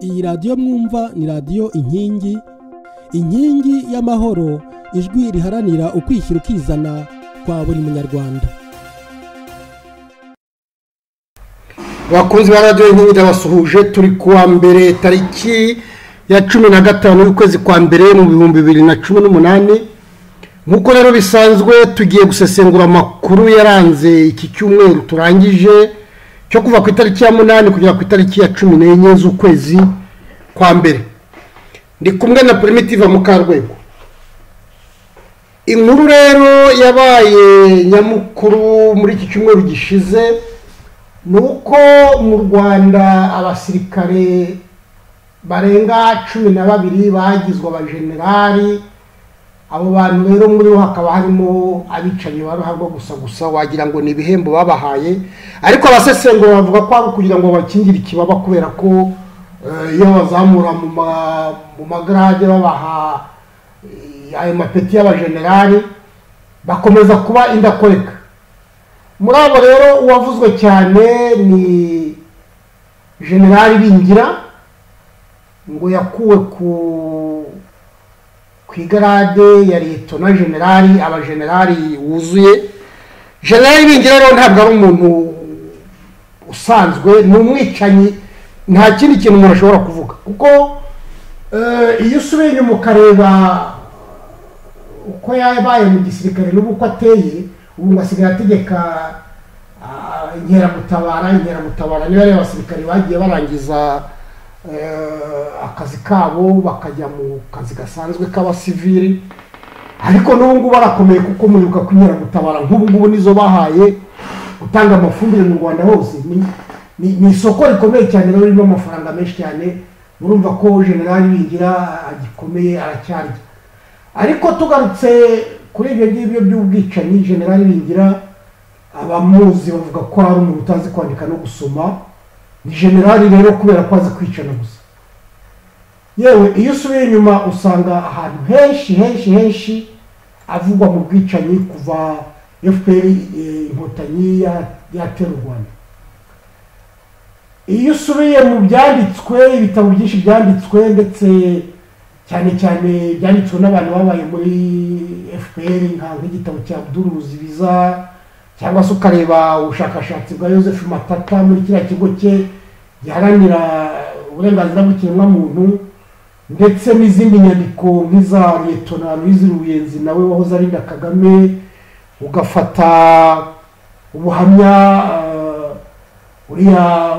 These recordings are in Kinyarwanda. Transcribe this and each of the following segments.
iyi radiyo mwumva ni radiyo inkingi inkingi y'amahoro ijwi riharanira ukwishyira ukizana kwa buri munyarwanda bakunzi ba radiyo inkingi ndabasuhuje turi kuwa mbere tariki ya cumi na gatanu y'ukwezi kwa mbere mu bihumbi bibiri na cumi n'umunani nk'uko rero bisanzwe tugiye gusesengura amakuru yaranze iki cyumweru turangije cyo kuva ku itariki ya munani kugera ku itariki ya cumi n'enye z'ukwezi kwa mbere ndi kumwe na primitive mukarwego inkuru rero yabaye nyamukuru muri iki cyumweru gishize ni uko mu rwanda abasirikare barenga cumi na babiri bagizwe abajenerali abo bantu rero muri bo hakaba harimo abicaye baruharwa gusa gusa wagira ngo ni ibihembo babahaye ariko abasesengura bavuga ko ari ukugira ngo bakingire ikibaba kubera ko iyo bazamura mu magarage babaha ayo mapeti y'abajenerali bakomeza kuba indakoreka muri abo rero uwavuzwe cyane ni generali bingira ngo yakuwe ku ku igarade ya leta na generali abajenerali wuzuye generali bingira rero ntabwo ari umuntu usanzwe ni umwicanyi nta kindi kintu umuntu ashobora kuvuga kuko iyo usubiye inyuma ukareba uko yabaye mu gisirikare n'uko ateye ubu ngo asigaye ategeka inkeragutabara inkeragutabara niba ari abasirikare bagiye barangiza akazi kabo bakajya mu kazi gasanzwe k'abasivili ariko n'ubu ngubu barakomeye kuko mwibuka gutabara nk'ubu ngubu nizo bahaye gutanga amafumbire mu rwanda hose ni isoko rikomeye cyane rero ririmo amafaranga menshi cyane murumva ko generali bingira gikomeye aracyarya ariko tugarutse kuri ibyo ngibyo by'ubwicanyi generali bingira abamuzi bavuga ko ari umuntu utazi kwandika no gusoma ni generali rero kubera ko azi kwicana gusa yewe iyo usubiye inyuma usanga ahantu henshi henshi henshi avugwa mu bwicanyi kuva fpr inkotanyi yatera u rwanda iyo usubiye mu byanditswe ibitabo byinshi byanditswe ndetse cyane cyane byanditswe n'abantu babaye muri fpr nk'igitabo cya buduruzi biza cyangwa se ukareba ubushakashatsi bwa joseph matata muri kiriya kigo cye giharanira uburenganzira bw'ikiremwamuntu ndetse n'izindi nyandiko nk'iza leta Louise ruyenzi nawe wahoze arinda kagame ugafata ubuhamya uriya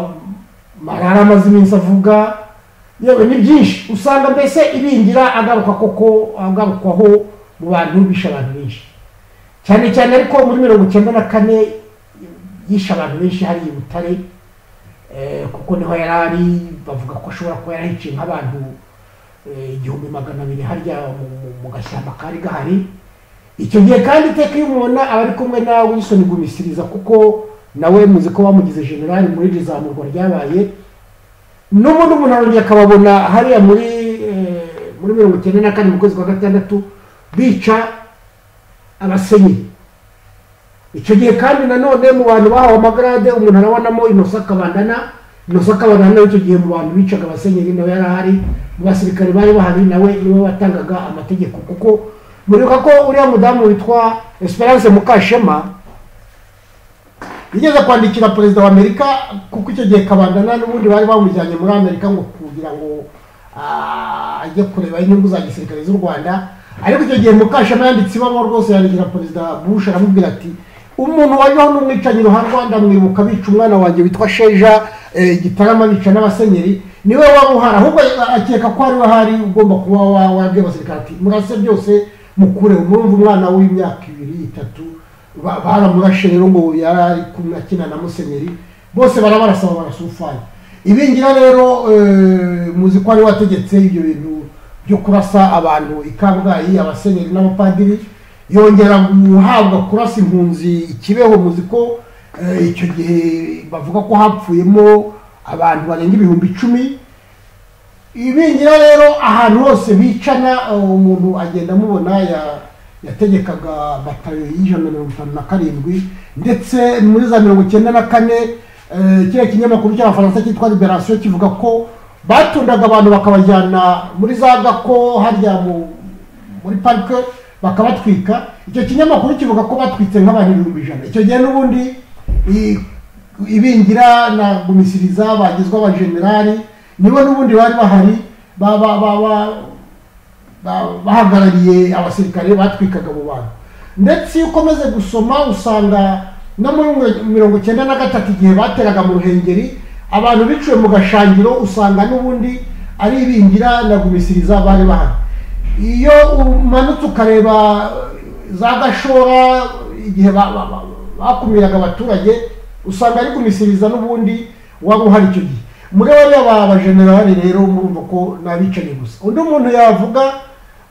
marara amaze iminsi avuga yewe ni byinshi usanga mbese ibingira agaruka koko agarukwaho mu bantu bishe abantu benshi cyane cyane ariko muri mirongo icyenda na kane yishe abantu benshi hariya i butare kuko niho yari ari bavuga ko ashobora kuba yarahiciye nk'abantu igihumbi magana abiri harya mu gashyamba kari gahari icyo gihe kandi iteka iyo umubona aba ari kumwe na wilisoni gumisiriza kuko nawe muzi ko bamugize generali muri iri zamurwa ryabaye n'ubundi umuntu arongera akababona hariya muri muri mirongo icyenda na kane mu kwezi kwa gatandatu bica abasenyi icyo gihe kandi nanone mu bantu bahawe amagarade umuntu arabonamo inosa kabandana inosa kabandana icyo gihe mu bantu bicaga abasenyeri nawe yari ahari mu basirikare bari bahari nawe niwe watangaga amategeko kuko muribuka ko uriya mudamu witwa esperance mukashema yigeze kwandikira perezida wa amerika kuko icyo gihe kabandana n'ubundi bari bamujyanye muri amerika ngo kugira ngo ajye kureba inyungu za gisirikare z'u rwanda ariko icyo gihe mukashema yanditse ibaruwa rwose yandikira perezida bush aramubwira ati umuntu wajyaho n'umwicanyi ruharwa ndamwibuka bica umwana wanjye witwa sheja gitarama bica n'abasenyeri niwe waba uhari ahubwo akeka ko ariwe ahari ugomba kuba wabwiye abasirikare ati murase byose mukure umurumva umwana w'imyaka ibiri itatu baramurashe rero ngo yari ari kumwe akina na musenyeri bose barabarasaba barasufanya ibingira rero muzi ko ari wategetse ibyo bintu byo kurasa abantu i kabgayi abasenyeri n'abapadiri yongera guhabwa kurasa impunzi ikibeho muzi ko icyo gihe bavuga ko hapfuyemo abantu barenga ibihumbi icumi ibingira rero ahantu hose bicana umuntu agenda amubona yategekaga batayo y'ijana mirongo itanu na karindwi ndetse muri za mirongo icyenda na kane kiriya kinyamakuru cy'abafaransa cyitwa liberasiyo kivuga ko batundaga abantu bakabajyana muri za gako harya mu muri parike bakabatwika icyo kinyamakuru kivuga ko batwitse nk'abantu ibihumbi ijana icyo gihe n'ubundi i- ibingira na gumisiriza bagizwe abajenerali nibo n'ubundi bari bahari ba- ba- ba- ba- ba- bahagarariye abasirikare batwikaga mu bantu ndetse iyo ukomeze gusoma usanga no muri mwe- mirongo icyenda na gatatu igihe bateraga mu ruhengeri abantu biciwe mu gashangiro usanga n'ubundi ari ibingira na gumisiriza bari bahari iyo umanutse ukareba za gashora igihe ba- ba- ba- bakumiraga abaturage usanga ari kumisiriza n'ubundi waba uhari icyo gihe muri bariya ba bajenerali rero murumva ko n'abicaye gusa undi muntu yavuga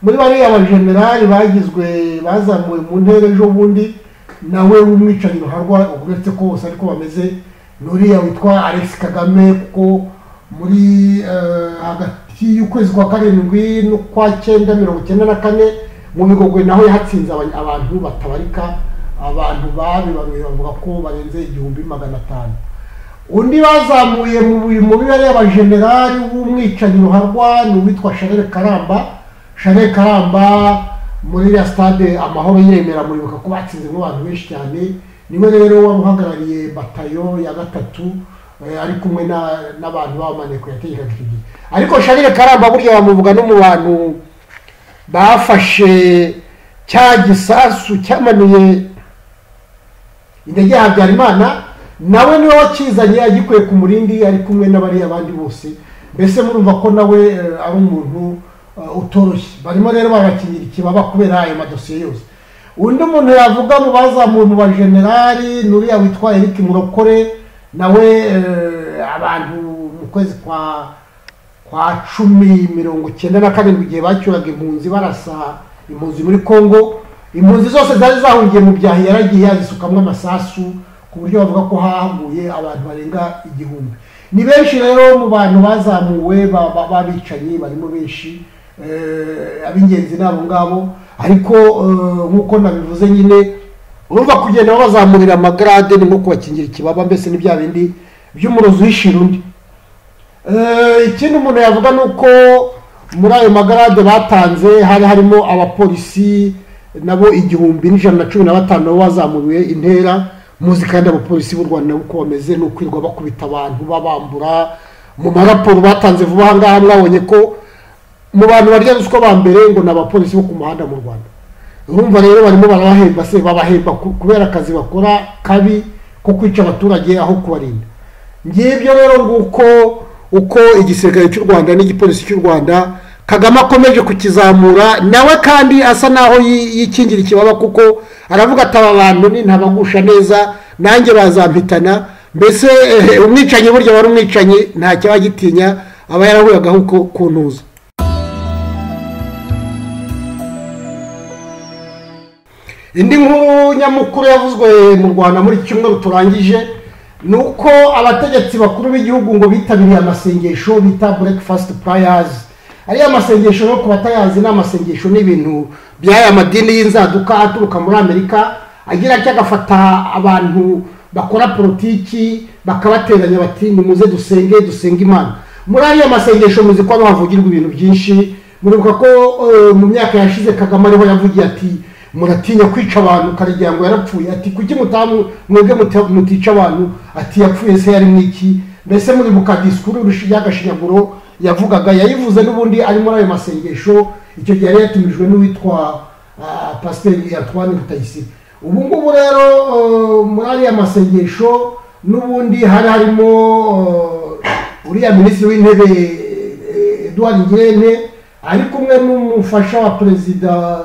muri bariya bajenerali bagizwe bazamuwe mu ntera ejo bundi nawe w'umwicanyi ruharwa uretse ko bose ariko bameze n'uriya witwa alex kagame kuko muri eh, hagati y'ukwezi kwa karindwi n'ukwa cyenda mirongo icyenda na kane mu bigogwe naho yahatsinze aba- abantu batabarika abantu babi babiri bavuga ko barenze igihumbi magana atanu undi bazamuye mu bi- mu bibare y'abajenerali w'umwicanyi ruharwa ni uwitwa sharere karamba sharere karamba muri iriya stade amahoro yemera muribuka ko batsinze nk'abantu benshi cyane niwe rero wari uhagarariye batayo ya gatatu eh, ari kumwe na- n'abantu b'amaneko yategekaga icyo gihe ariko sharere karamba burya bamuvuga no mu bantu bafashe cya gisasu cyamanuye indege ya habyarimana nawe niwe wakizanye agikuye ku murindi ari kumwe n'abariya bandi bose mbese murumva ko nawe eh, ari umuntu eh, utoroshye barimo rero barabakingira ikibaba kubera ayo madosiye yose undi muntu yavuga mu bazamuwe mu bajenerali n'uriya witwa eric murokore nawe eh, abantu mu kwezi kwa kwa cumi mirongo icyenda na karindwi igihe bacyuraga impunzi barasa impunzi muri congo impunzi zose zari zahungiye mu byahi yaragiye yazisukamo amasasu ku buryo bavuga ko hahaguye abantu barenga igihumbi ni benshi rero mu bantu bazamuwe ba- ba- b'abicanyi barimo benshi eh, ab'ingenzi ni abo ngabo ariko eh, nk'uko nabivuze nyine urumva kugenda babazamurira amagarade ni nko kubakingira ikibaba mbese ni bya bindi by'umurozi uhishira undi Eh, ikindi umuntu yavuga ni uko muri ayo magarade batanze hari harimo abapolisi nabo igihumbi n'ijana na cumi na batanu nabo bazamuriwe intera muzi kandi abapolisi b'u rwanda nabo uko bameze ni ukwirwa bakubita abantu babambura mu maraporo batanze vuba aha ngaha mwabonye ko mu bantu barya ruswa ba mbere ngo ni abapolisi bo ku muhanda mu rwanda urumva rero barimo barabahemba se babahemba ku- kubera akazi bakora kabi ko kwica abaturage aho kubarinda ngibyo rero nguko uko igisirikare cy'u rwanda n'igipolisi cy'u rwanda kagame akomeje kukizamura nawe kandi asa n'aho yi- yikingira ikibaba kuko aravuga ati aba bantu nintabagusha neza nanjye bazampitana mbese eh, umwicanyi burya wari umwicanyi nta cyabagitinya aba yarahuragaho uko ku ntuza indi nkuru nyamukuru yavuzwe mu rwanda muri iki cyumweru turangije ni uko abategetsi bakuru b'igihugu ngo bitabiriye amasengesho bita breakfast prayers ariya masengesho no ku batayazi ni amasengesho ni ibintu by'aya madini y'inzaduka aturuka muri amerika agira atya agafata abantu bakora politiki bakabateranya bati nimuze dusenge dusenge imana muri ariya masengesho muzi ko hano havugirwa ibintu byinshi muribuka ko eh, mu myaka yashize kagame ariho yavugiye ati muratinya kwica abantu ukagira ngo yarapfuye ati kuki mutamu mwebwe muta- mutica abantu ati yapfuye se yari mwiki mbese muribuka disikuru rushi- y'agashinyaguro yavugaga yayivuze n'ubundi ari muri ayo masengesho icyo gihe yari yatumijwe n'uwitwa ah, pasiteri antoine rutayisire ubu ngubu rero eh, muri ariya masengesho n'ubundi hari harimo eh, uriya minisitiri w'intebe eh, edouard ngirente ari kumwe n'umufasha wa perezida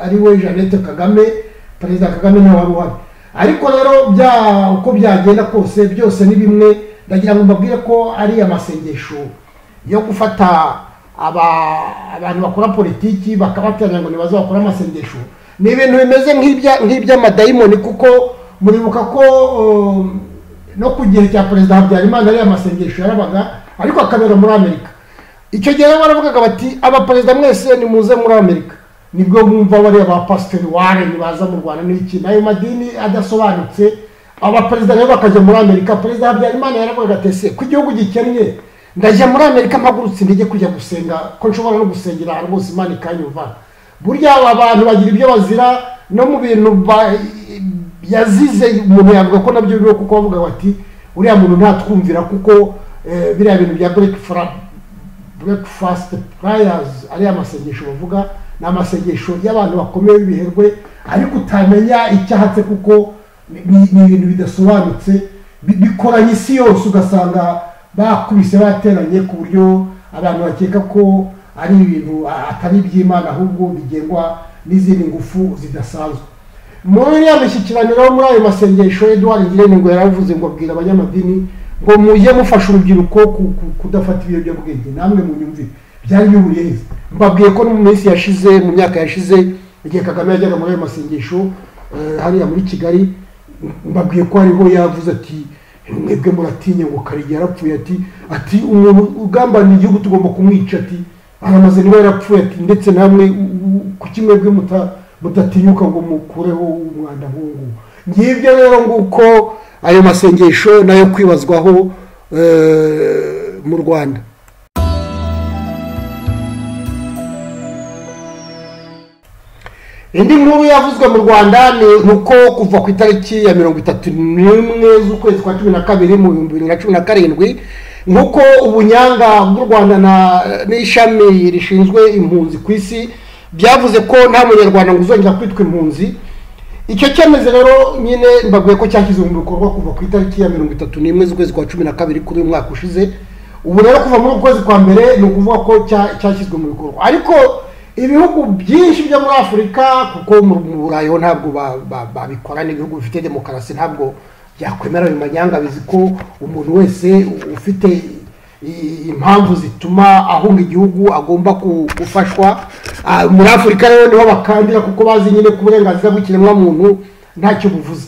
ariwe jeannette kagame perezida kagame ntawe wari uhari ariko rero bya uko byagenda kose byose ni bimwe ndagira ngo mbabwire ko ari amasengesho yo gufata aba- abantu bakora politiki bakabateranya ngo nibaze bakore amasengesho ni ibintu bimeze nk'ibya- nk'iby'amadayimoni kuko muribuka ko um, no ku gihe cya perezida habyarimana ariya masengesho yarabaga ariko akabera muri amerika icyo gihe rero baravugaga bati abaperezida mwese nimuze muri amerika nibwo bumva bariya ba pasiteri ware nibaza mu rwanda n'iki n'ayo madini adasobanutse abaperezida rero bakajya muri amerika perezida habyarimana yaravugaga ati ese ko igihugu gikennye ndajya muri amerika mpagurutse intege kujya gusenga ko nshobora no gusengera ahantu hose imana ikanyumva burya abantu bagira ibyo bazira no mu bintu ba- yazize umuntu yavuga ko nabyo bibaho kuko bavuga bati uriya muntu ntatwumvira kuko eh, biriya bintu bya bureki breakfast prayers ariya masengesho bavuga ni amasengesho y'abantu bakomeye b'ibiherwe ariko utamenya icyahatse kuko ni ni ibintu bidasobanutse bi- bikoranye isi yose ugasanga bakubise bateranye ku buryo abantu bakeka ko ari ibintu a- atari iby'imana ahubwo bigengwa n'izindi ngufu zidasanzwe muri ya mishyikiraniro muri ayo masengesho edouard ngirente ngo yaravuze ngo abwira abanyamadini ngo mujye mufasha urubyiruko ku- ku- kudafata ibiyobyabwenge namwe munyumvire byari bihuriye heza mbabwiye ko no mu minsi yashize mu myaka yashize igihe kagame yajyaga muri ayo masengesho eh, hariya muri kigali mbabwiye ko hariho yavuze ati mwebwe muratinya ngo karige yarapfuye ati ati umuntu ugambanira igihugu tugomba kumwica ati aramaze niba yarapfuye ati ndetse namwe u- u- kuki mwebwe muta- mudatinyuka ngo mukureho umwanda nk'ubu ngibyo rero nguko ayo masengesho nayo kwibazwaho eh, mu rwanda indi nkuru yavuzwe mu rwanda ni uko kuva ku itariki ya mirongo itatu n'imwe z'ukwezi kwa cumi na kabiri mu bihumbi bibiri na cumi na karindwi nk'uko ubunyanga bw'u rwanda na- n'ishami rishinzwe impunzi ku isi byavuze ko nta munyarwanda ngo uzongera kwitwa impunzi icyo cyemezo rero nyine mbabwiye ko cyashyizwe mu bikorwa kuva ku itariki ya mirongo itatu n'imwe z'ukwezi kwa cumi na kabiri kuri uyu mwaka ushize ubu rero kuva muri uku kwezi kwa mbere ni ukuvuga ko cya- cyashyizwe mu bikorwa ariko ibihugu byinshi byo muri afurika kuko mu mu burayi ho ntabwo ba- ba- babikora n'ibihugu bifite demokarasi ntabwo byakwemera ayo manyanga bizi ko umuntu wese ufite i- impamvu zituma ahunga igihugu agomba ku- gufashwa Ah, muri afurika rero niho bakandira kuko bazi nyine ko uburenganzira bw'ikiremwamuntu ntacyo buvuze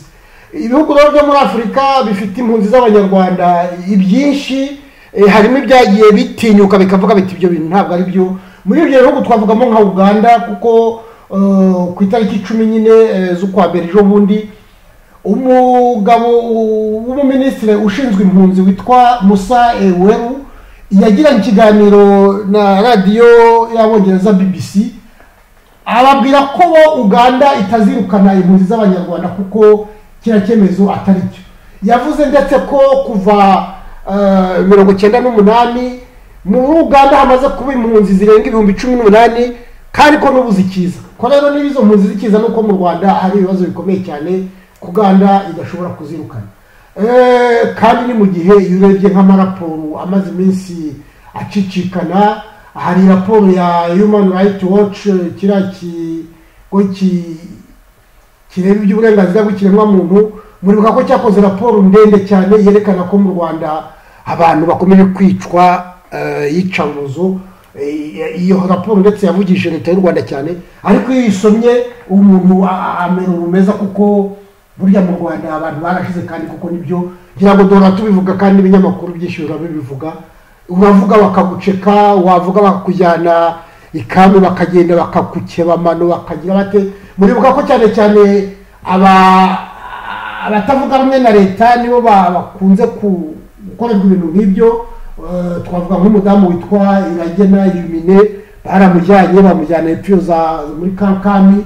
ibihugu rero byo muri afurika bifite impunzi z'abanyarwanda ibyinshi eh, harimo ibyagiye bitinyuka bikavuga biti ibyo bintu ntabwo ari byo muri ibyo bihugu twavugamo nka uganda kuko eh, ku itariki icumi nyine eh, z'ukwa mbere ejo bundi umugabo w'umuminisitiri ushinzwe impunzi witwa musa eweru yagiranye ikiganiro na radiyo y'abongereza bbc ababwira ko bo uganda itazirukana impunzi z'abanyarwanda kuko kiriya cyemezo atari cyo yavuze ndetse ko kuva eh, mirongo icyenda n'umunani muri uganda hamaze kuba impunzi zirenga ibihumbi cumi n'umunani kandi ko n'ubu zikiza ko rero niba izo mpunzi zikiza nuko mu rwanda hari ibibazo bikomeye cyane ko uganda idashobora kuzirukana Eh, kandi ni mu gihe iyo urebye nk'amaraporo amaze iminsi acicikana hari raporo ya human rights watch eh, kiriya kigo ki- kireba iby'uburenganzira bw'ikiremwamuntu muribuka ko cyakoze raporo ndende cyane yerekana ko mu rwanda abantu bakomeje kwicwa eh, iyicarubozo Eh, iyo raporo ndetse yavugije leta y'u rwanda cyane ariko iyo uyisomye umuntu a- a- amera ubumeza kuko burya mu rwanda abantu barashize kandi kuko nibyo ngira ngo dora tubivuga kandi ibinyamakuru byinshi biba bibivuga uravuga bakaguceka wavuga bakakujyana ikami bakagenda bakakukeba amano bakagira bate muribuka ko cyane cyane aba abatavuga rumwe na leta nibo ba- bakunze ku- gukorerwa ibintu nk'ibyo Eh, twavuga nk'umudamu witwa iragena yumine baramujyanye bamujyana epfo za muri kankani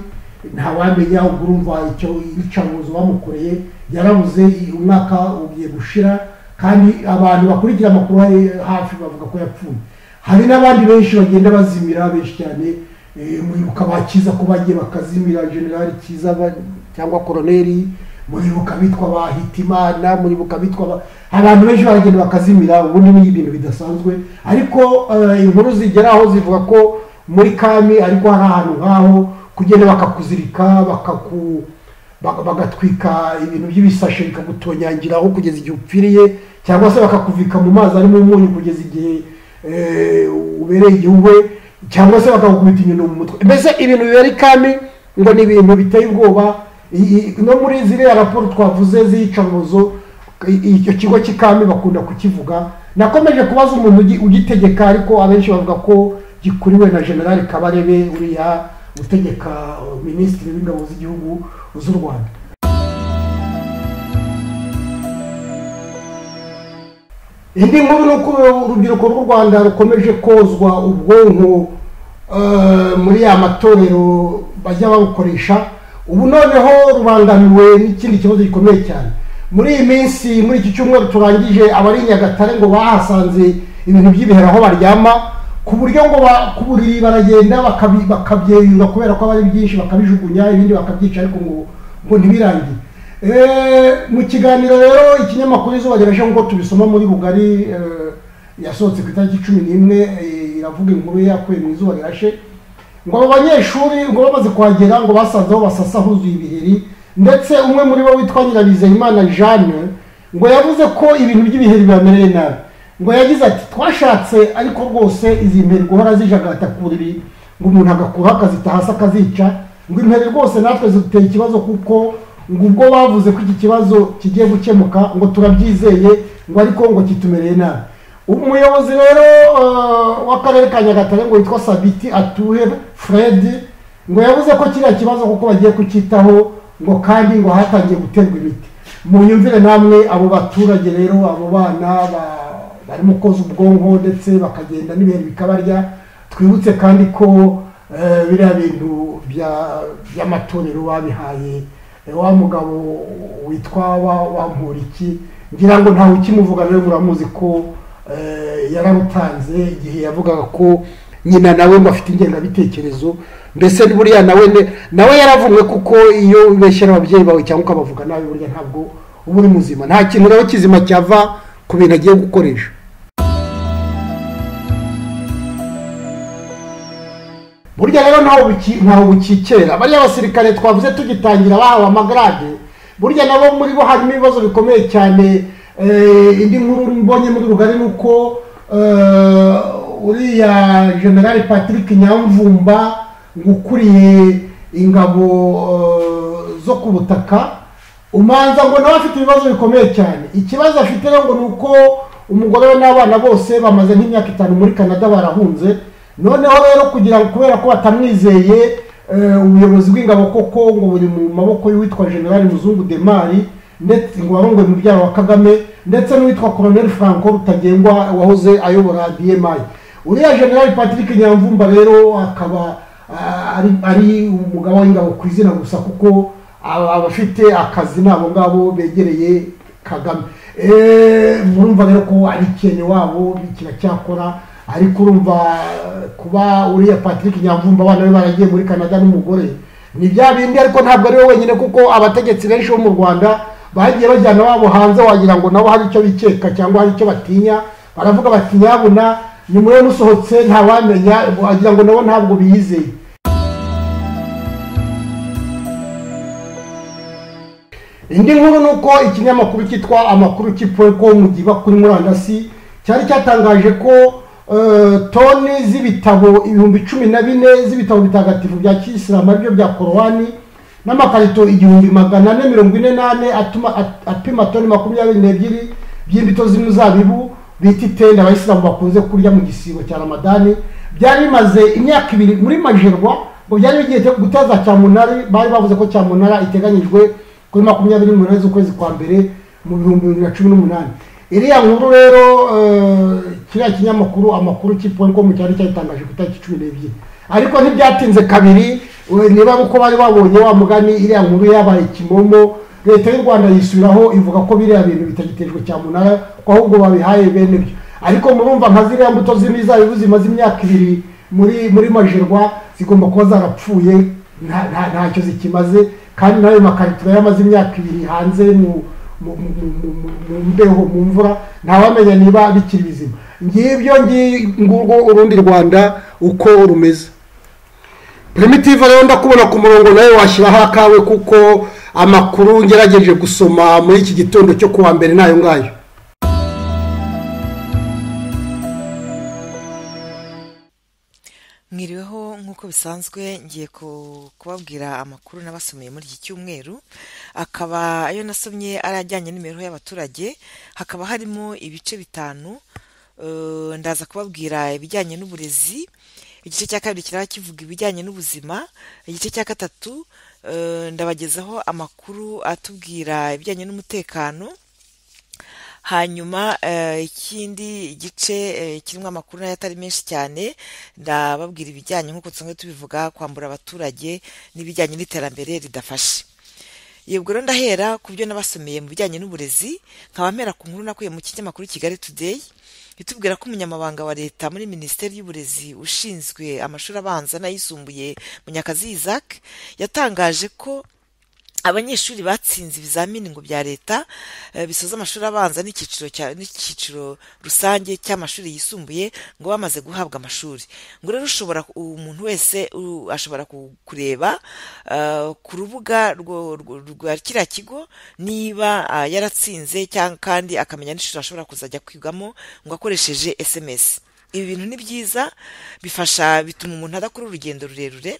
ntawamenya ubwo urumva icyo iyicarubozo bamukoreye yarabuze umwaka ugiye gushira kandi abantu bakurikira amakuru hari hafi bavuga ko yapfuye hari n'abandi benshi bagenda bazimira benshi cyane eh, muribuka bakiza ko bagiye bakazimira generali kiza ba- cyangwa koroneri muribuka bitwa ba hitimana muribuka bitwa ba- abantu benshi baragenda bakazimira ubundi ni ibintu bidasanzwe ariko eh, inkuru zigera aho zivuga ko muri kami ariko hari ahantu nk'aho kugenda bakakuzirika bakaku bak- bagatwika ibintu by'ibisashe bikagutonyangira aho kugeza igihe upfiriye cyangwa se bakakuvika mu mazi arimo umunyu kugeza igihe eh, ubereye igihugu cyangwa se bakagukubita inyundo mu mutwe mbese ibintu bibera ikami ngo ni ibintu biteye ubwoba I- i- no muri ziriya raporo twavuze z'iyicarubozo i- icyo kigo cy'ikami bakunda kukivuga nakomeje kubaza umuntu ugi- ugitegeka ariko abenshi bavuga ko gikuriwe na generali kabarebe uriya utegeka uh, minisitiri w'ingabo z'igihugu z'u rwanda indi nkuru ni uko urubyiruko rw'u rwanda rukomeje kozwa ubwonko eh, muri ya matorero bajya babukoresha ubu noneho rubangamiwe n'ikindi kibazo gikomeye cyane muri iyi minsi muri iki cyumweru turangije abari i nyagatare ngo bahasanze ibintu by'ibihera aho baryama ku buryo ngo ba- ku buriri baragenda bakabi- bakabyerura kubera ko aba ari byinshi bakabijugunya ibindi bakabyica ariko ngo ngo ntibirangire Eh, mu kiganiro rero ikinyamakuru izuba riraje nk'uko tubisoma muri bugari eh, yasohotse ku itariki cumi n'imwe eh, iravuga inkuru yakuye mu izuba rirashe ngo abo banyeshuri ngo bamaze kuhagera ngo basanze aho basasa huzuye ibiheri ndetse umwe muri bo witwa nyirabizeyimana jeanne ngo yavuze ko ibintu by'ibiheri bibamereye nabi ngo yagize ati twashatse ariko rwose izi mperi guhora zijagata ku buriri ngo umuntu agakuraho akazita hasi akazica ngo imperi rwose natwe zidutera ikibazo kuko ngo ubwo bavuze ko iki kibazo kigiye gukemuka ngo turabyizeye ngo ariko ngo kitumereye nabi umuyobozi rero eh, w'akarere ka nyagatare ngo witwa sabiti atuhe fred ngo yavuze ko kiriya kibazo kuko bagiye kucyitaho ngo kandi ngo hatangiye guterwa imiti mu nyumvire namwe abo baturage rero abo bana ba- barimo koza ubwonko ndetse bakagenda n'ibintu bikabarya twibutse kandi ko eh, biriya bintu bya- by'amatorero babihaye eh, wa mugabo witwa wa- wamporiki ngira ngo ntawe ukimuvuga rero muramuzi ko eh, yararutanze igihe yavugaga ko nyina nawe ngo afite ingengabitekerezo mbese buriya nawe ne- nawe yaravumwe kuko iyo ubeshyera ababyeyi bawe cyangwa ukabavuga nawe burya ntabwo uba uri muzima nta kintu rero kizima cyava ku bintu agiye gukoresha burya rero ntaho buki- ntaho bukikera bariya basirikare twavuze tugitangira bahawe amagarade burya nabo muri bo harimo ibibazo bikomeye cyane eh, indi nkuru mbonye muri rugari ni uko eh, uriya general patrick nyamvumba ngo ukuriye ingabo eh, zo ku butaka umanza ngo nawe afite ibibazo bikomeye cyane ikibazo afite rero ngo ni uko umugore we n'abana bose bamaze nk'imyaka itanu muri canada barahunze noneho rero kugira ngo kubera ko batamwizeye eh, ubuyobozi bw'ingabo koko ngo buri mu maboko y'uwitwa generali muzungu demari ndetse ngo warongoye mubyara wa kagame ndetse n'uwitwa colonel franco rutagengwa wahoze ayobora dmi uriya generali patrick nyamvumba rero akaba ah, ari, ari umugabo w'ingabo ku izina gusa kuko aba- abafite akazi n'abo ngabo begereye kagame Eh, murumva rero ko ari ikintu wabo kiracyakora ariko urumva eh, kuba uriya patrick nyamvumba abana be baragiye muri canada n'umugore ni bya bindi ariko ntabwo ari we wenyine kuko abategetsi benshi bo mu rwanda bagiye bajyana babo hanze wagira ngo nabo hari icyo bikeka cyangwa hari icyo batinya baravuga bati nyabuna nyuma yo nusohotse ntawamenya wagira ngo nabo ntabwo biyizeye indi nkuru ni uko ikinyamakuru cyitwa amakuru cy'ipuweko giba kuri murandasi cyari cyatangaje ko eh, toni z'ibitabo ibihumbi cumi na bine z'ibitabo bitagatifu bya kisilamu aribyo bya korowani n'amakarito igihumbi magana ane mirongo ine n'ane atuma- at- apima toni makumyabiri n'ebyiri by'imbuto z'imizabibu bita itende abayisilamu bakunze kurya mu gisibo cya ramadani byari bimaze imyaka ibiri muri majerwa ngo byari bigiye guteza cyamunara bari bavuze ko cyamunara iteganyijwe kuri makumyabiri n'umunani z'ukwezi kwa mbere mu bihumbi bibiri na cumi n'umunani iriya nkuru rero eh, kiriya kinyamakuru amakuru cy'iponikomu cyari cyatangaje ku itariki cumi n'ebyiri ariko ntibyatinze kabiri eh, niba ari uko bari babonye wa mugani iriya nkuru yabaye kimomo leta y'u rwanda yisubiraho ivuga ko biriya bintu bitagitejwe cyamunara ko ahubwo babihaye bene byo ariko murumva nka ziriya mbuto z'imizabibu zimaze imyaka ibiri muri muri majerwa zigomba kuba zarapfuye nta- nta- ntacyo zikimaze kandi n'ayo makarito yari amaze imyaka ibiri hanze mu mu- mu- mu- mu- mu mbeho mu mvura ntawamenya niba bikiri bizima ngibyo ngi- ngurwo urundi rwanda uko rumeze primitive rero ndakubona ku murongo nawe washyiraho akawe kuko amakuru ngerageje gusoma muri iki gitondo cyo kuwa mbere n'ayo ngayo mwiriweho nk'uko bisanzwe ngiye ku- kubabwira amakuru n'abasomeye muri iki cyumweru akaba ayo nasomye ari ajyanye n'imibereho y'abaturage hakaba harimo ibice bitanu eh, ndaza kubabwira ibijyanye n'uburezi igice cya kabiri kiraba kivuga ibijyanye n'ubuzima igice cya gatatu eh, ndabagezaho amakuru atubwira ibijyanye n'umutekano hanyuma eh, ikindi gice eh, kirimo amakuru nayo atari menshi cyane ndababwira ibijyanye nk'uko dusanzwe tubivuga kwambura abaturage n'ibijyanye n'iterambere ridafashe yego rero ndahera ku byo nabasomeye mu bijyanye n'uburezi nkaba mpera ku nkuru nakuye mu kinyamakuru kigali today itubwira ko umunyamabanga wa leta muri minisiteri y'uburezi ushinzwe amashuri abanza n'ayisumbuye munyakazi isaac yatangaje ko abanyeshuri batsinze ibizamini ngo bya leta eh, bisoza amashuri abanza n'icyiciro cya- n'icyiciro rusange cy'amashuri yisumbuye ngo bamaze guhabwa amashuri ngo rero ushobora umuntu wese u- ashobora ku- kureba eh, ku rubuga rwo- rwo- rwa kiriya kigo niba ah, yaratsinze cyangwa kandi akamenya n'ishuri ashobora kuzajya kwigamo ngo akoresheje sms ibi bintu ni byiza bifasha bituma umuntu adakora urugendo rurerure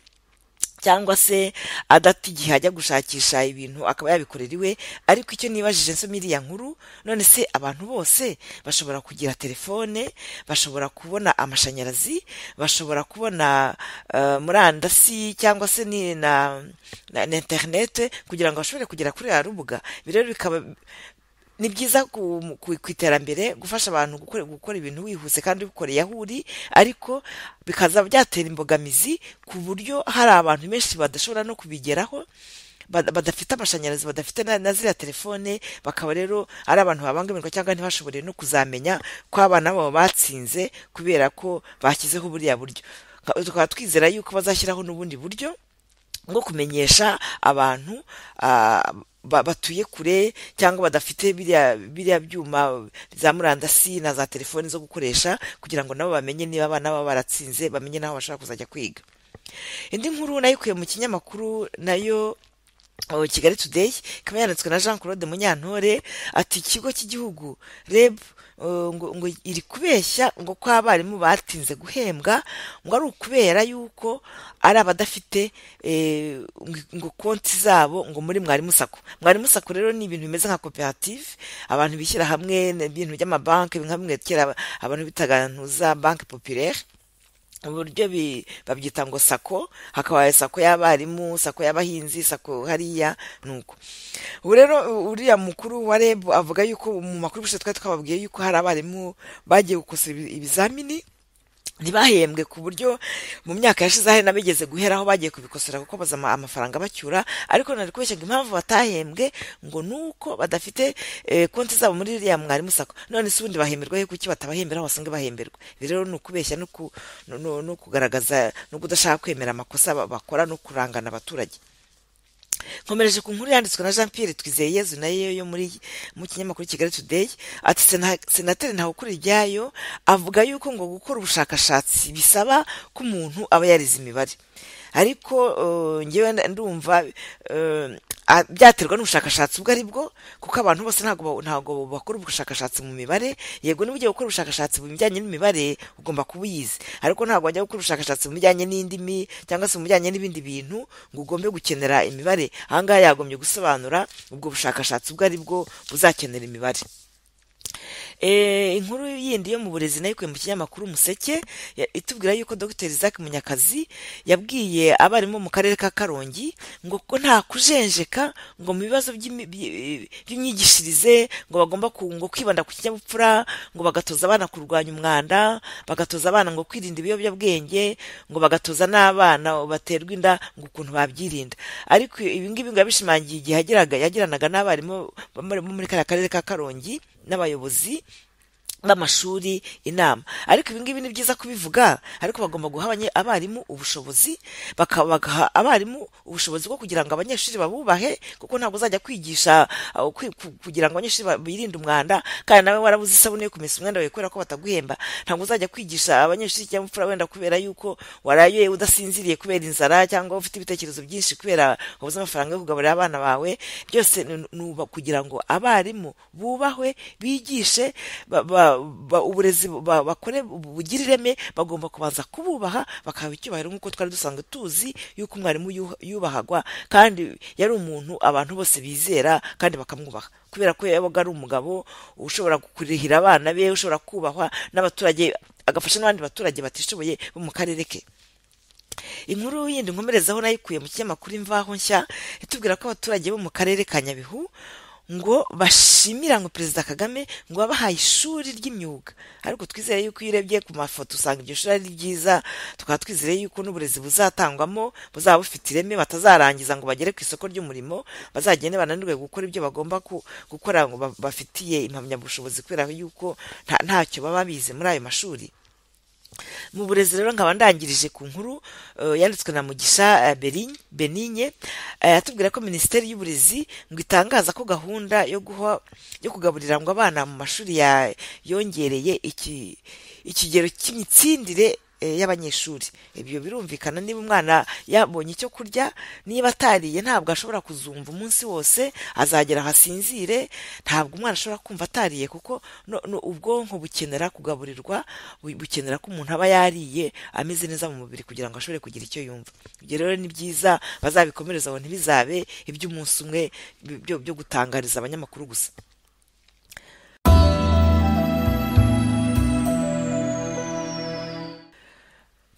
cyangwa se adata igihe ajya gushakisha ibintu akaba yabikorera iwe ariko icyo nibajije nsoma iriya nkuru none se abantu bose bashobora kugira telefone bashobora kubona amashanyarazi bashobora kubona eh, murandasi cyangwa se ni na, na, na interinete kugira ngo bashobore kugera kuri ya rubuga ibi rero bikaba ni byiza ku ku- ku iterambere gufasha abantu gukora gukora ibintu wihuse kandi ubikoreye aho uri ariko bikaza byatera imbogamizi ku buryo hari abantu benshi badashobora no kubigeraho bada- badafite amashanyarazi badafite na na ziriya telefone bakaba rero ari abantu babangamirwa cyangwa ntibashobore no kuzamenya ko abana babo batsinze kubera ko bashyizeho buriya buryo tukaba twizera yuko bazashyiraho n'ubundi buryo bwo kumenyesha abantu ah, ba- batuye kure cyangwa badafite biriya biriya byuma za murandasi na za telefoni zo gukoresha kugira ngo nabo bamenye niba abana baba baratsinze bamenye n'aho bashobora kuzajya kwiga indi nkuru nayo ikuye mu kinyamakuru nayo o, kigali today ikaba yanditswe na jean claude munyantore ati ikigo cy'igihugu reb o, ngo ngo iri kubeshya ngo ko abarimu batinze guhembwa ngo ari ukubera yuko ari abadafite eh, ngo- ngo konti zabo ngo muri mwarimu sako mwarimu sako rero ni ibintu bimeze nka koperative abantu bishyira hamwe ni ibintu by'amabanki bimwe kera abantu bitaga ntuza banki populaire uburyo bi- babyita ngo sako hakaba sako y'abarimu sako y'abahinzi sako hariya nuko ubu rero uriya mukuru wa reb avuga yuko mu makuru gusa twari twababwiye yuko hari abarimu bagiye gukosora ibi- ibizamini ntibahembwe ku buryo mu myaka yashize hari n'abigeze guheraho bagiye kubikosora kuko baza ama- amafaranga bacyura ariko nari kubeshya ngo impamvu batahembwe ngo ni uko badafite eh, konti zabo muri iriya mwarimu sako none se ubundi bahemberwa he kuki batabahembera aho basanzwe bahemberwa ibi rero ni ukubeshya no ku- no- no- no kugaragaza no kudashaka kwemera amakosa ba- bakora no kurangana abaturage nkomereje ku nkuru yanditswe na jean pierre twizeye yezu nayo yo muri mu kinyamakuru kigali today ati "Sena- senateri ntawukuri ryayo avuga yuko ngo gukora ubushakashatsi bisaba ko umuntu aba yarize imibare ariko eh, ngewe nda- ndumva eh, a- byaterwa n'ubushakashatsi ubwo ari bwo kuko abantu bose ntabwo ba- ntabwo bakora ubushakashatsi mu mibare yego niba ugiye gukora ubushakashatsi mu bijyanye n'imibare ugomba kuba uyizi ariko ntabwo wajya gukora ubushakashatsi mu bijyanye n'indimi cyangwa se mu bijyanye n'ibindi bintu ngo ugombe gukenera imibare ahangaha yagombye gusobanura ubwo bushakashatsi ubwo ari bwo buzakenera imibare Eh, inkuru yindi yo mu burezi nayo ikuye mu kinyamakuru umuseke ya- itubwira yuko dr isaac munyakazi yabwiye abarimu mu karere ka karongi ngo ko nta kujenjeka ngo mu bibazo by'imi- by- by'imyigishirize ngo bagomba ku- ngo kwibanda ku kinyabupfura ngo bagatoza abana kurwanya umwanda bagatoza abana ngo kwirinda ibiyobyabwenge ngo bagatoza n'abana baterwa inda ngo ukuntu babyirinda ariko ibi ngibi ngo yabishimangiye igihe yagiraga- yagiranaga n'abarimu bo muri- bo muri kariya karere ka karongi n'abayobozi b'amashuri inama ariko ibi ngibi ni byiza kubivuga ariko bagomba guha abanye- abarimu ubushobozi baka- bagaha abarimu ubushobozi bwo kugira ngo abanyeshuri babubahe kuko ntabwo uzajya kwigisha aho kwi- ku- kugira ngo abanyeshuri ba- birinde umwanda kandi nawe warabuze isabune yo kumesa umwenda wawe kubera ko bataguhemba ntabwo uzajya kwigisha abanyeshuri cyangwa imfura wenda kubera yuko warayoye udasinziriye kubera inzara cyangwa ufite ibitekerezo byinshi kubera wabuze amafaranga yo kugaburira abana bawe byose ni ni uba- kugira ngo abarimu bubahwe bigishe ba- ba- ba- uburezi ba- bakore bugira ireme bagomba kubanza kububaha bakaha icyubahiro nk'uko twari dusanzwe tuzi yuko umwarimu yuha- yubahagwa kandi yari umuntu abantu bose bizera kandi bakamwubaha kubera ko yabaga ari umugabo ushobora kurihira abana be ushobora kubahwa n'abaturage agafasha n'abandi baturage batishoboye bo mu karere ke inkuru yindi nkomerezaho nayo ikuye mu kinyamakuru imvaho nshya itubwira ko abaturage bo mu karere ka nyabihu ngo bashimira ngo perezida kagame ngo abahaye ishuri ry'imyuga ariko twizere yuko iyo urebye ku mafoto usanga iryo shuri ari ryiza tukaba twizere yuko n'uburezi buzatangwamo buzaba bufite ireme batazarangiza ngo bagere ku isoko ry'umurimo bazagende bananirwe gukora ibyo bagomba ku- gukora ngo ba- bafitiye impamyabushobozi kubera yuko nta- ntacyo baba bize muri ayo mashuri mu burezi rero nkaba ndangirije ku nkuru eh, yanditswe na mugisha beninye atubwira ko minisiteri y'uburezi ngo itangaza ko gahunda yo guha yo kugaburira ngo abana mu mashuri ya yongereye iki- ikigero cy'imitsindire eh, y'abanyeshuri ibyo birumvikana niba umwana yabonye icyo kurya niba atariye ntabwo ashobora kuzumva umunsi wose azagera aho asinzire ntabwo umwana ashobora kumva atariye kuko no- no- ubwonko bukenera kugaburirwa bu- bukenera ko umuntu aba yariye ameze neza mu mubiri kugira ngo ashobore kugira icyo yumva ibyo rero ni byiza bazabikomereze aho ntibizabe iby'umunsi umwe byo byo gutangariza abanyamakuru gusa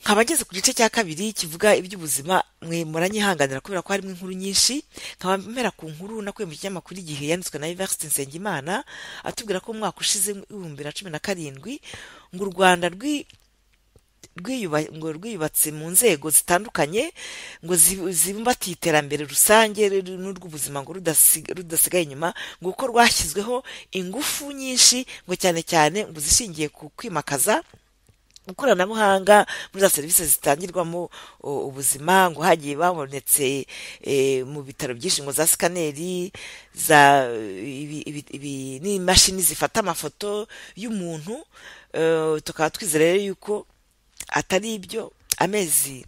nkaba ngeze ku gice cya kabiri kivuga iby'ubuzima mwe muranyihanganira kubera ko harimo inkuru nyinshi nkaba mpera ku nkuru nakuye mu kinyamakuru igihe yanditswe na Evariste Nsengimana atubwira ko umwaka ushize w'ibihumbi bibiri na cumi na karindwi ngo u Rwanda rwi rwiyuba- ngo rwiyubatse mu nzego zitandukanye ngo zi- zibumbatiye iterambere rusange riri n'urw'ubuzima ngo rudasi- rudasigaye inyuma ngo kuko rwashyizweho ingufu nyinshi ngo cyane cyane ngo zishingiye ku kwimakaza ikoranabuhanga muri za serivisi zitangirwamo o, ubuzima ngo hagiye babonetse eh, mu bitaro byinshi ngo za sikaneri za ibi- ibi- ibi- n'imashini zifata amafoto y'umuntu eh, tukaba twizera rero yuko atari ibyo amezi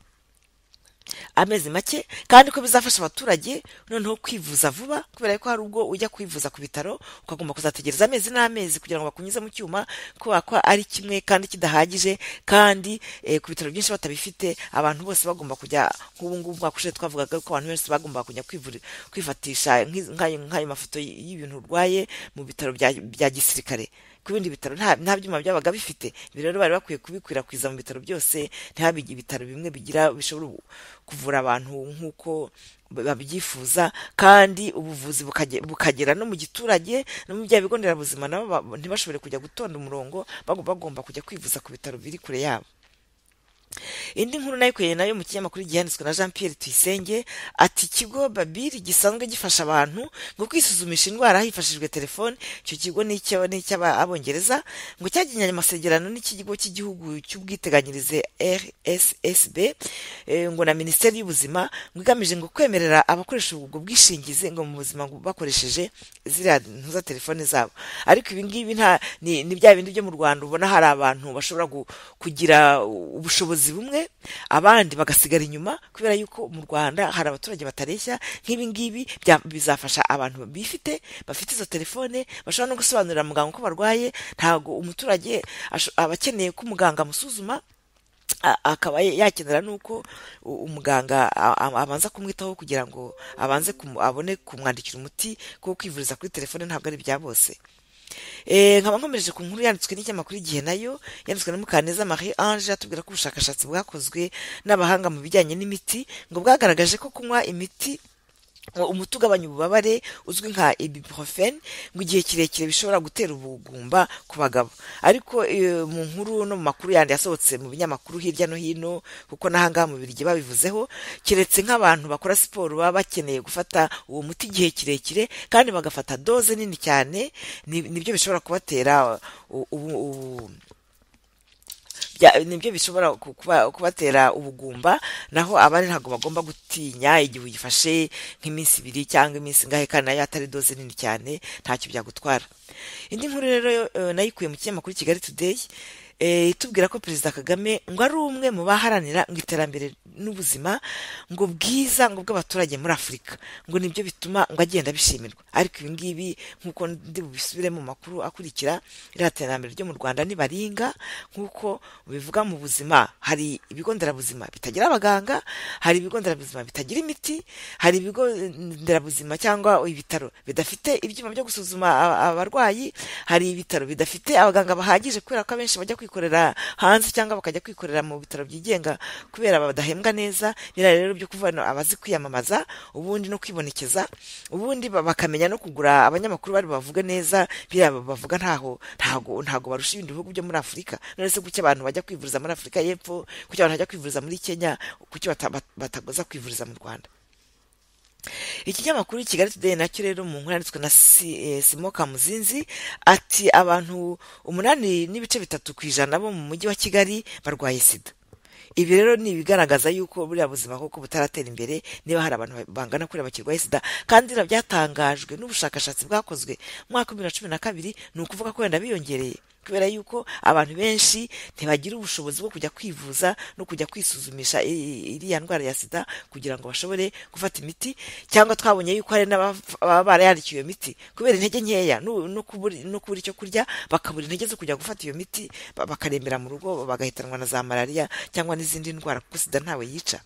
amezi make kandi ko bizafasha abaturage noneho kwivuza vuba kubera ko hari ubwo ujya kwivuza ku bitaro ukagomba kuzategereza amezi n'amezi kugira ngo bakunyuze mu cyuma kubera ko ari kimwe kandi kidahagije kandi eh, ku bitaro byinshi batabifite abantu bose bagomba kujya nk'ubu ngubu mwaka ushize twavugaga ko abantu benshi bagomba kujya kwivuri- kwifatisha nk'iz- nk'ayo nk'ayo mafoto y- y'ibintu urwaye mu bitaro bya- bya gisirikare ku bindi bitaro nta nta byuma byabaga bifite ibi rero bari bakwiye kubikwirakwiza mu bitaro byose ntihabige ibitaro bimwe bigira bishobora kuvura abantu nk'uko babyifuza kandi ubuvuzi bukage- bukagera no mu giturage no mu bya bigo nderabuzima nabo ba- ntibashobore kujya gutonda umurongo bagomba bagomba kujya kwivuza ku bitaro biri kure yabo indi nkuru nayo kuyeye nayo mu kinyamakuru gihanditswe na jean pierre tuyisenge ati ikigo babiri gisanzwe gifasha abantu ngo kwisuzumisha indwara hifashishijwe telefoni icyo kigo ni icy'aba- ni icy'abongereza ngo cyagiranye amasezerano n'ikigo cy'igihugu cy'ubwiteganyirize rssb eh, ngo na minisiteri y'ubuzima ngo igamije ngo kwemerera abakoresha ubwo bwishingizi ngo mu buzima ngo bakoresheje ziriya ntu za telefoni zabo ariko ibi ngibi nta ni ni bya bindi byo mu rwanda ubona hari abantu bashobora gu- kugira ubushobozi bumwe abandi bagasigara inyuma kubera yuko mu rwanda hari abaturage batareshya nk'ibi ngibi bya- bizafasha abantu bifite bafite izo telefone bashobora no gusobanurira muganga uko barwaye ntabwo umuturage asho- aba akeneye ko umuganga amusuzuma a- akaba yakenera n'uko u- umuganga a- a- abanza kumwitaho kugira ngo abanze kumu- abone kumwandikira umuti kuko kwivuriza kuri telefone ntabwo ari ibya bose Eh, nkaba nkomereje ku nkuru yanditswe n'ikinyamakuru igihe nayo yanditswe na mukaneza marie ange atubwira ko ubushakashatsi bwakozwe n'abahanga mu bijyanye n'imiti ngo bwagaragaje ko kunywa imiti ngo umuti ugabanya ububabare uzwi nka ibuprofen ngo igihe kirekire bishobora gutera ubugumba ku bagabo ariko eh, mu nkuru no mu makuru yandi yasohotse mu binyamakuru hirya no hino kuko n'ahangaha mu biryo babivuzeho keretse nk'abantu bakora siporo baba bakeneye gufata uwo muti igihe kirekire kandi bagafata doze nini cyane ni- nibyo bishobora kubatera u- ubu- ubu- bya- nibyo bishobora ku- kuba- kubatera ubugumba naho abandi ntabwo bagomba gutinya igihe uyifashe nk'iminsi ibiri cyangwa iminsi ingahe kandi nayo atari doze nini cyane ntacyo byagutwara indi nkuru rero eh, nayikuye mu kinyamakuru kigali today eh, itubwira ko perezida kagame ngo ari umwe mu baharanira ngo iterambere n'ubuzima ngo bwiza ngo bw'abaturage muri afurika ngo nibyo bituma ngo agenda bishimirwa ariko ibi ngibi nk'uko ndi bubisubire mu makuru akurikira iriya terambere ryo mu rwanda nibaringa nk'uko bivuga mu buzima hari ibigo nderabuzima bitagira abaganga hari ibigo nderabuzima bitagira imiti hari ibigo nderabuzima cyangwa ibitaro bidafite ibyuma byo gusuzuma a- abarwayi hari ibitaro bidafite abaganga bahagije kubera ko abenshi bajya kwivuza kwikorera hanze cyangwa bakajya kwikorera mu bitaro byigenga kubera badahembwa neza biriya rero byo kuvuga no abazi kwiyamamaza ubundi no kwibonekeza ubundi ba- bakamenya no kugura abanyamakuru bari bavuge neza biriya bavuga ntaho ntago ntago barusha ibindi bihugu byo muri afurika none se kuki abantu bajya kwivuriza muri afurika y'epfo kuki abantu bajya kwivuriza muri kenya kuki bata- bat- batagoza kwivuriza mu rwanda ikinyamakuru kigali today nacyo rero mu nkuru yanditswe na Si- eh, simo kamuzinzi ati abantu umunani n'ibice bitatu ku ijana bo mu mujyi wa kigali barwaye sida ibi rero ni ibigaragaza yuko buriya buzima koko butaratera imbere niba hari abantu bangana kuriya bakirwaye sida kandi biriya byatangajwe n'ubushakashatsi bwakozwe mu mwaka wa bibiri na cumi na kabiri ni ukuvuga ko wenda biyongereye kubera yuko abantu benshi ntibagira ubushobozi bwo kujya kwivuza no kujya kwisuzumisha i- iriya ndwara ya sida kugira ngo bashobore gufata imiti cyangwa twabonye yuko hari n'ababa barayandikiwe iyo miti kubera intege nkeya no no kubura no kubura icyo kurya bakabura intege zo kujya gufata iyo miti ba- bakarembera mu rugo bagahitanwa na za malariya cyangwa n'izindi ndwara kuko sida ntawe yica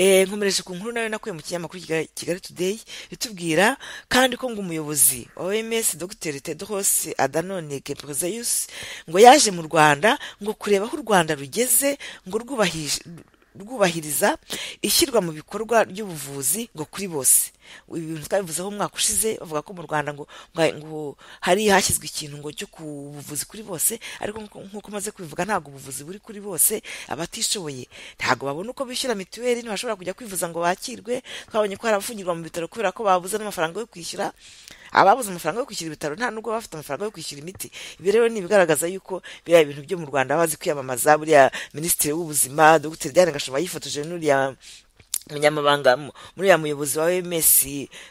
Eh, nkomereje ku nkuru nayo nakuye mu kinyamakuru Kigali- kigali today bitubwira kandi ko ngo umuyobozi wa oms dr tedros adanone gebrezeus ngo yaje mu rwanda ngo kureba aho u rwanda rugeze ngo rwubahishe rwubahiriza ishyirwa mu bikorwa ry'ubuvuzi ngo kuri bose ibi bintu twabivuzeho umwaka ushize bavuga ko mu rwanda ngo ngo- ngo hari hashyizwe ikintu ngo cyo ku buvuzi kuri bose ariko nk- nk'uko maze kubivuga ntabwo ubuvuzi buri kuri bose abatishoboye ntabwo babona uko bishyura mituweli ntibashobora kujya kwivuza ngo bakirwe twabonye ko hari abafungirwa mu bitaro kubera ko babuze n'amafaranga yo kwishyura ababuze amafaranga yo kwishyura ibitaro nta nubwo baba bafite amafaranga yo kwishyura imiti ibi rero ni ibigaragaza yuko biriya bintu byo mu rwanda baba bazi kwiyamamaza buriya minisitiri w'ubuzima dr diane gashoma yifotoje n'uriya umunyamabanga mu- muri ya muyobozi wa OMS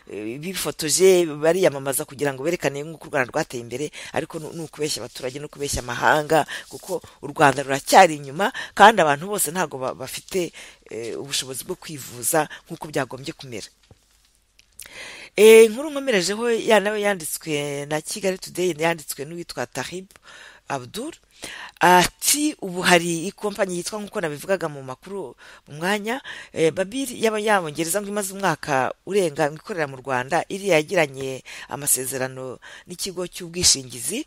eh, bifotoje bariyamamaza kugira ngo berekane nk'uko u Rwanda rwateye imbere ariko nu- ni ukubeshya abaturage no kubeshya amahanga kuko u Rwanda ruracyari inyuma kandi abantu bose ntabwo ba- bafite eh, ubushobozi bwo kwivuza nk'uko byagombye kumera Eh, inkuru nkomerejeho ya nawe yanditswe na kigali today yanditswe n'uwitwa tarib abdul ati ubu hari ikompanyi yitwa nk'uko nabivugaga mu makuru mu mwanya eh, babiri yaba yabongereza ngo imaze umwaka urenga ngo ikorera mu rwanda iriya yagiranye amasezerano n'ikigo cy'ubwishingizi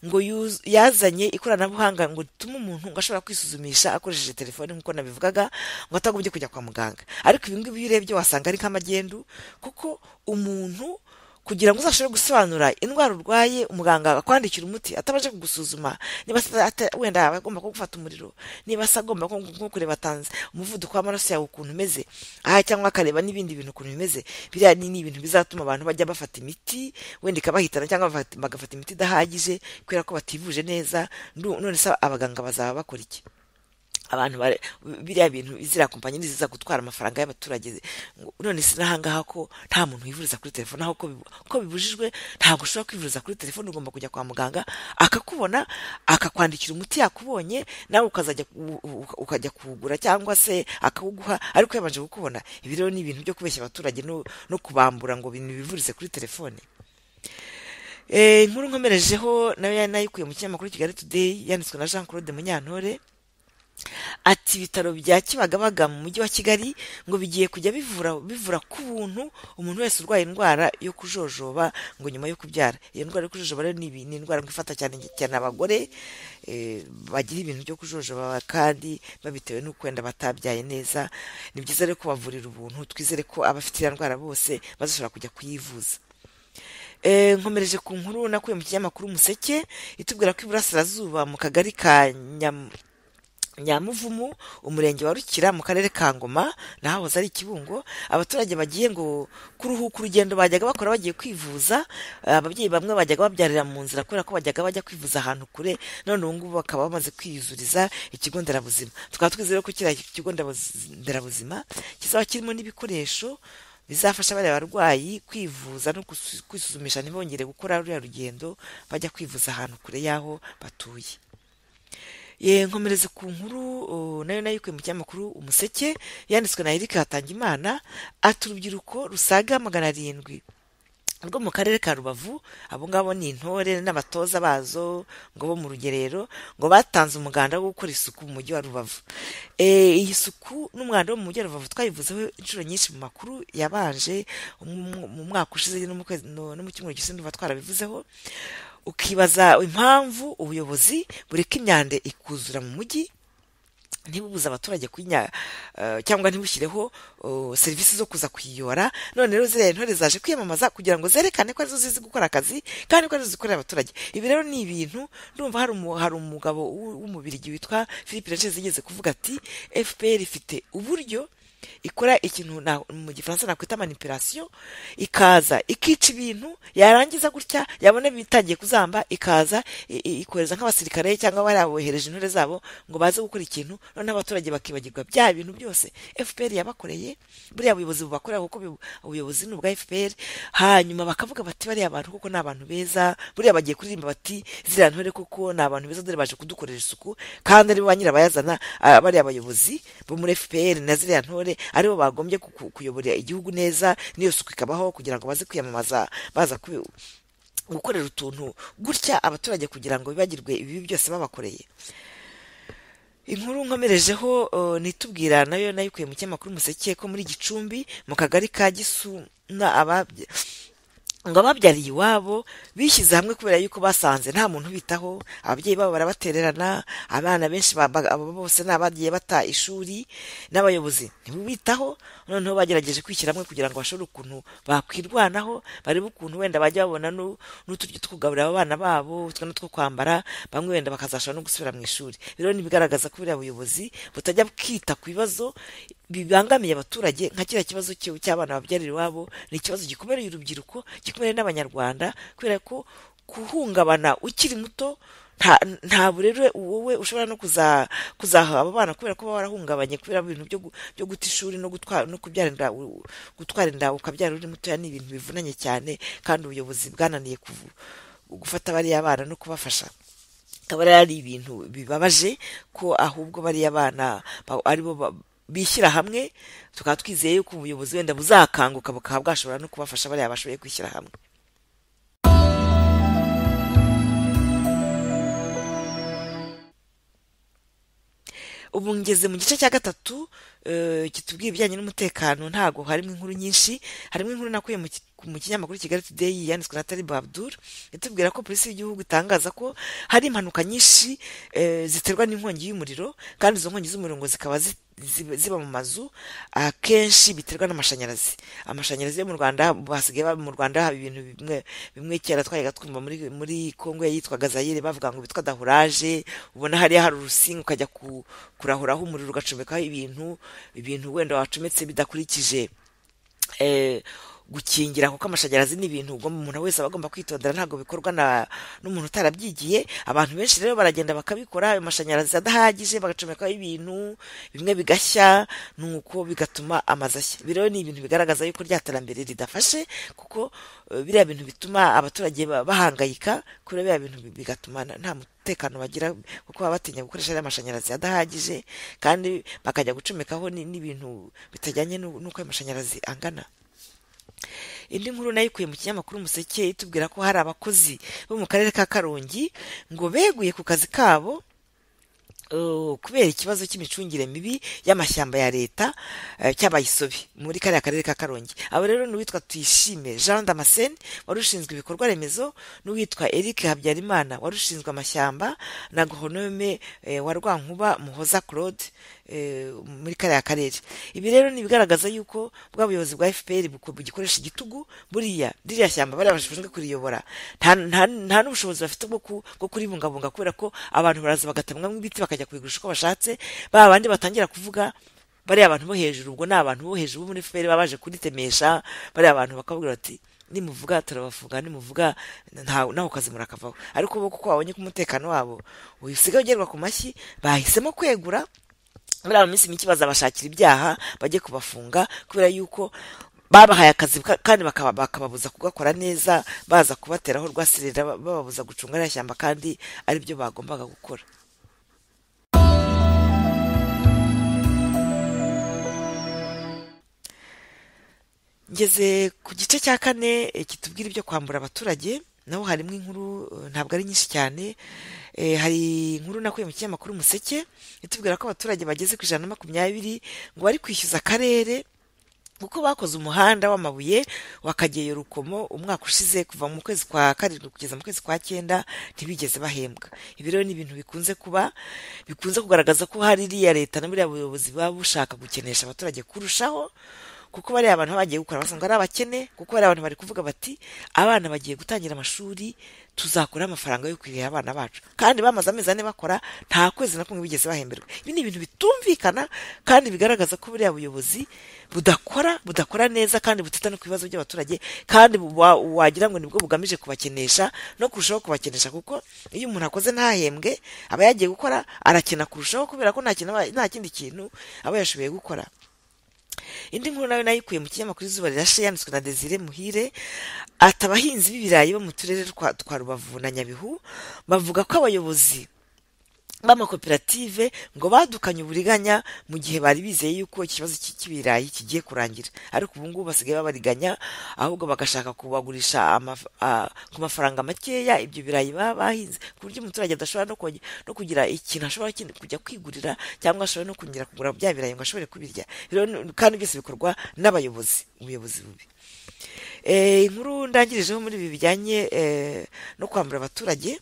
ngo yuz- yazanye ikoranabuhanga ngo ritume umuntu ngo ashobora kwisuzumisha akoresheje telefoni nk'uko nabivugaga ngo atagombye kujya kwa muganga ariko ibi ngibi iyo urebye wasanga ari nk'amagendu kuko umuntu kugira ngo uzashobore gusobanura indwara urwaye umuganga akwandikira umuti atabanje kugusuzuma niba se ata- wenda aba agomba kugufata umuriro niba se agomba nko nko kureba tanze umuvuduko w'amaraso yawe ukuntu umeze aha cyangwa akareba n'ibindi bintu ukuntu bimeze biriya ni ni ibintu bizatuma abantu bajya bafata imiti wenda ikabahitana cyangwa bafata- bagafata imiti idahagije kubera ko bativuje neza ndu- none se abaganga bazaba bakora iki abantu bare- biriya bintu ziriya kompanyi ni ziza gutwara amafaranga y'abaturage ngo none si n'ahangaha ko nta muntu wivuriza kuri telefone aho ko bibu- ko bibujijwe ntabwo ushobora kwivuriza kuri telefone ugomba kujya kwa muganga akakubona akakwandikira umuti yakubonye nawe ukazajya ku- u- u- ukajya kuwugura cyangwa se akawuguha ariko yabanje kukubona ibi rero ni ibintu byo kubeshya abaturage no no kubambura ngo ibintu bivurize kuri telefone Eh, inkuru nkomerejeho nayo nayikuye mu kinyamakuru kigali today yanditswe na jean claude munyantore ati ibitaro bya kibagabaga mu mujyi wa kigali ngo bigiye kujya bivura bivura ku buntu umuntu wese urwaye indwara yo kujojoba ngo nyuma yo kubyara iyo ndwara yo kujojoba rero ni ibi- ni indwara ngo ifata cyane cyane abagore eh, bagira ibintu byo kujojoba kandi babitewe n'uko wenda batabyaye neza ni byiza rero kubavurira ubuntu twizere ko abafite iyo ndwara bose bazashobora kujya kuyivuza Eh, nkomereje ku nkuru nakuye mu kinyamakuru umuseke itubwira ko iburasirazuba mu kagari ka Nyam- nyamuvumu umurenge wa rukira mu karere ka ngoma nahoze ari ikibungo abaturage bagiye ngo kuruhuka urugendo bajyaga bakora bagiye kwivuza eh, ababyeyi bamwe bajyaga babyarira mu nzira kubera ko bajyaga bajya kwivuza ahantu kure none ubu ngubu bakaba bamaze kwiyuzuriza ikigo nderabuzima tukaba twizeye ko kiriya kigo nderabuzi- nderabuzima kizaba kirimo n'ibikoresho bizafasha bariya barwayi kwivuza no gusu- kwisuzumisha ntibongere gukora ruriya rugendo bajya kwivuza ahantu kure y'aho batuye ye nkomereze ku nkuru o, nayo nayo ikuye mu kinyamakuru umuseke yanditswe na erike hatangimana ati urubyiruko rusaga magana arindwi rwo mu karere ka rubavu abo ngabo ni intore n'abatoza bazo ngo bo mu rugerero ngo batanze umuganda wo gukora isuku mu mujyi wa rubavu Eh, iyi suku n'umwanda wo mu mujyi wa rubavu twayivuzeho inshuro nyinshi mu makuru yabanje mu mu mwaka ushize no mu kwezi- no no mu cyumweru gishinzwe twarabivuzeho ukibaza impamvu ubuyobozi bureka imyanda ikuzura mu mujyi ntibubuze abaturage kuyinya eh, cyangwa ntibushyireho oh, serivisi zo kuza kuyiyora none rero ziriya ntore zaje kwiyamamaza kugira ngo zerekane ko arizo zizi gukora akazi kandi ko arizo zikorera abaturage ibi rero ni ibintu ndumva hari umu- hari umugabo w'u- w'umubirigi witwa philippe lanchez yigeze kuvuga ati fpr ifite uburyo ikora ikintu na- mu gifaransa nakwita manipulation ikaza ikica ibintu yarangiza gutya yabona bitangiye kuzamba ikaza i- i- ikohereza nk'abasirikare cyangwa bari abohereje intore zabo ngo baze gukora ikintu noneho abaturage bakibagirwa bya bintu byose fpr yabakoreye buriya buyobozi bubakorera kuko bu- ubuyobozi ni ubwa fpr hanyuma bakavuga bati bariya bantu kuko ni abantu beza buriya bagiye kuririmba bati ziriya ntore kuko ni abantu beza dore baje kudukorera isuku kandi ari bo ba nyirabayazana ah, bariya bayobozi bo muri fpr na ziriya ntore aribo bagombye ku- ku- kuyobora igihugu neza n'iyo suku ikabaho kugira ngo baze kwiyamamaza baza kubi- gukorera utuntu gutya abaturage kugira ngo bibagirwe ibibi byose babakoreye inkuru nkomerejeho eh, nitubwira nayo nayikuye mu kinyamakuru umuseke ko muri gicumbi mu kagari ka gisuna ababye ngo ababyariye iwabo bishyize hamwe kubera yuko basanze nta muntu ubitaho ababyeyi babo barabatererana abana benshi ba- ba- abo bose ni abagiye bata ishuri n'abayobozi ntibubitaho noneho bagerageje kwishyira hamwe kugira ngo bashobore ukuntu bakwirwanaho barebe ukuntu wenda bajya babona nu- n'uturyo two kugaburira abana babo utwo two kwambara bamwe wenda bakazashobora no gusubira mu ishuri rero ni ibigaragaza ko buriya buyobozi butajya bwita ku bibazo bibangamiye abaturage nka kiriya kibazo cyo- cy'abana babyarira iwabo ni ikibazo gikomereye urubyiruko gikomeye n'abanyarwanda kubera ko guhungabana ukiri muto nta- ntabwo rero wowe ushobora no kuza kuzaha abo bana kubera ko baba barahungabanye kubera ibintu byo gu- byo guta ishuri no gutwara no kubyara inda u- gutwara inda ukabyara uri mutoya ni ibintu bivunanye cyane kandi ubuyobozi bwananiye kuvu- gufata bariya bana no kubafasha akaba rero ari ibintu bibabaje ko ahubwo bariya bana ba- aribo ba- bishyira hamwe tukaba twizeye yuko ubuyobozi wenda buzakanguka bukaba bwashobora no kubafasha bariya bashoboye kwishyira hamwe ubu ngeze mu gice cya gatatu eh, kitubwira ibijyanye n'umutekano ntago harimo inkuru nyinshi harimo inkuru nakuye mu ki- mu kinyamakuru kigali today yanditswe na taribu abdul itubwira ko polisi y'igihugu itangaza ko hari impanuka nyinshi eh, ziterwa n'inkongi y'umuriro kandi izo nkongi z'umuriro ngo zikaba zi- ziba ziba mu mazu akenshi biterwa n'amashanyarazi amashanyarazi yo mu rwanda basigaye baba mu rwanda haba ibintu bimwe bimwe kera twayaga twumva muri muri kongo yitwaga zayire bavuga ngo bitwa dahuraje ubona hariya hari urusinga ukajya ku- kurahuraho umuriro ugacomekaho ibintu ibintu wenda wacometse bidakurikije eh, gukingira kuko amashanyarazi ni ibintu ugomba umuntu wese aba agomba kwitondera ntabwo bikorwa na n'umuntu utarabyigiye abantu benshi rero baragenda bakabikora ayo mashanyarazi adahagije bagacomekaho ibintu bimwe bigashya nuko bigatuma amazu ashya Ibi rero ni ibintu bigaragaza yuko rya terambere ridafashe kuko eh, biriya bintu bituma abaturage ba- bahangayika kubera biriya bintu bi- bigatuma nta nta mutekano bagira kuko baba batinya gukoresha ariya mashanyarazi adahagije kandi bakajya gucomekaho ni- n'ibintu bitajyanye n'u- n'uko ayo mashanyarazi angana indi nkuru nayo ikuye mu kinyamakuru umuseke itubwira ko hari abakozi bo mu karere ka karongi ngo beguye ku kazi kabo eh, kubera ikibazo cy'imicungire mibi y'amashyamba ya leta eh, cy'abayisobe muri kariya karere ka karongi abo rero ni uwitwa tuyishime jean damascene wari ushinzwe ibikorwa remezo n'uwitwa eric habyarimana wari ushinzwe amashyamba na goronome eh, wa rwankuba muhoza claude eh, muri kariya karere ibi rero ni ibigaragaza yuko bwa buyobozi bwa fpr buko- bugikoresha igitugu buriya ririya shyamba bariya bashinzwe kuriyobora nta nta- nta n'ubushobozi bafite bwo ku- bwo kuribungabunga kubera ko abantu baraza bagatamwamo ibiti bakajya kubigurisha uko bashatse ba bandi batangira kuvuga bariya abantu bo hejuru ubwo ni abantu bo hejuru bo muri fpr baba baje kuritemesha bariya abantu bakabwira bati nimuvuga turabafunga nimuvuga nta- naho kazi murakavaho ariko bo kuko babonye ko umutekano wabo usigaye ugerwa ku mashyi bahisemo kwegura muri abo minsi mike bazabashakira ibyaha bajye kubafunga kubera yuko babahaye akazi ka- kandi bakaba- bakababuza kugakora neza baza kubateraho rwasirira ba- bababuza gucunga ririya shyamba kandi ari byo bagombaga gukora ngeze ku gice cya kane eh, kitubwira ibyo kwambura abaturage naho harimo inkuru eh, ntabwo ari nyinshi cyane Eh, hari inkuru nakuye mu kinyamakuru umuseke itubwira ko abaturage bageze ku ijana na makumyabiri ngo bari kwishyuza akarere kuko bakoze umuhanda w'amabuye wakageyo rukomo umwaka ushize kuva mu kwezi kwa karindwi kugeza mu kwezi kwa cyenda ntibigeze bahembwa ibi rero ni ibintu bikunze kuba bikunze kugaragaza ko hari iriya leta na buriya buyobozi buba bushaka gukenesha abaturage kurushaho kuko bariya abantu baba bagiye gukora basanga ari abakene kuko bariya abantu bari kuvuga bati abana bagiye gutangira amashuri tuzakora amafaranga yo kurihira abana bacu kandi bamaze amezi ane bakora nta kwezi na kumwe bigeze bahemberwa ibi ni ibintu bitumvikana kandi bigaragaza ko buriya buyobozi budakora budakora neza kandi butita no ku bibazo by'abaturage kandi wa- wagira ngo nibwo bugamije kubakenesha no kurushaho kubakenesha kuko iyo umuntu akoze ntahembwe aba yagiye gukora arakena kurushaho kubera ko nta kintu aba- nta kindi kintu aba yashoboye gukora indi nkuru nayo nayikuye mu kinyamakuru izuba rirashe yanditswe na desire muhire ati abahinzi b'ibirayi bo mu turere twa twa rubavu na nyabihu bavuga ko abayobozi b'amakoperative ngo badukanye uburiganya mu gihe bari bizeye yuko ikibazo cy'i- cy'ibirayi kigiye kurangira ariko ubu ngubu basigaye babariganya ahubwo bagashaka kubagurisha amaf- a- ku mafaranga makeya ibyo birayi baba bahinze ku buryo umuturage adashobora no konge- no kugira ikintu ashobora kindi- kujya kwigurira cyangwa ashobora no kongera kugura bya birayi ngo ashobore kubirya Rero ni- kandi byose bikorwa n'abayobozi ubuyobozi bubi Eh, inkuru ndangirijeho muri ibi bijyanye eh, no kwambura abaturage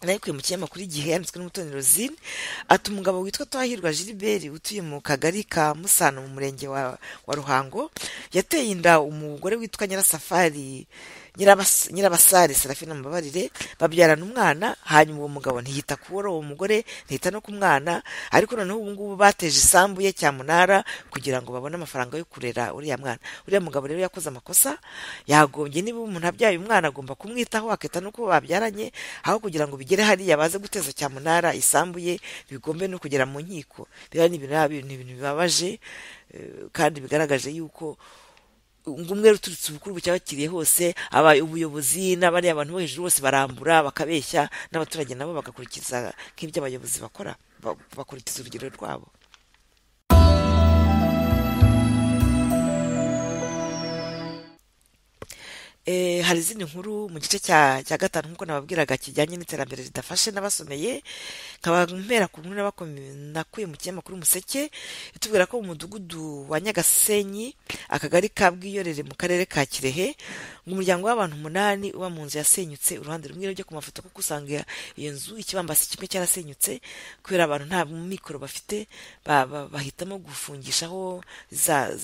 nayikuye mu kinyamakuru igihe yanditswe n'umutoni rosine ati umugabo witwa twahirwa gilbert utuye mu kagari ka musano mu murenge wa, wa ruhango yateye inda umugore witwa nyirasafari Nyirabas- nyirabasare serafina mubabarire babyarana umwana hanyuma uwo mugabo ntiyita kubura uwo mugore ntiyita no ku mwana ariko noneho ubu ngubu bateje isambu ye cyamunara kugira ngo babone amafaranga yo kurera uriya mwana uriya mugabo rero yakoze amakosa yagombye niba umuntu abyaye umwana agomba kumwitaho akita no kuba babyaranye aho kugira ngo bigere hariya baze guteza cyamunara isambu ye bigombe no kugera mu nkiko biba ni ibintu ni ibintu bibabaje eh, kandi bigaragaje yuko ngo umwe uturutse ubukuru bucyabakiriye hose aba ubuyobozi n'abariya abantu bo hejuru bose barambura bakabeshya n'abaturage nabo bagakurikiza nk'ibyo abayobozi bakora ba- bakurikiza urugero rwabo Eh, hari izindi nkuru mu gice cya cya gatanu nk'uko nababwiraga kijyanye n'iterambere ridafashe n'abasomeye nkaba mpera ku nkuru n'abakome- nakuye mu kinyamakuru umuseke itubwira ko mu mudugudu wa nyagasenyi akagari ka bwiyorere mu karere ka kirehe mu muryango w'abantu umunani uba mu nzu yasenyutse uruhande rumwe rujya ku mafoto kuko usanga iyo nzu ikibambasi kimwe cyarasenyutse kubera abantu nta mikoro bafite ba- ba- bahitamo gufungishaho za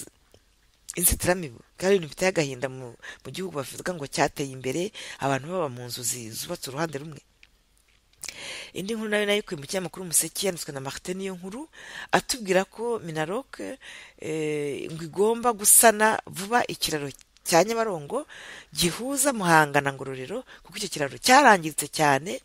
inzitiramibu kandi ibintu biteye agahinda mu mu gihugu bavuga ngo cyateye imbere abantu baba mu nzu zi- zubatse uruhande rumwe indi nkuru nayo nayo ikuye mu kinyamakuru umuseke yanditswe na marite niyo nkuru atubwira ko minarok eh, ngo igomba gusana vuba ikiraro cya nyabarongo gihuza muhanga na ngororero kuko icyo kiraro cyarangiritse cyane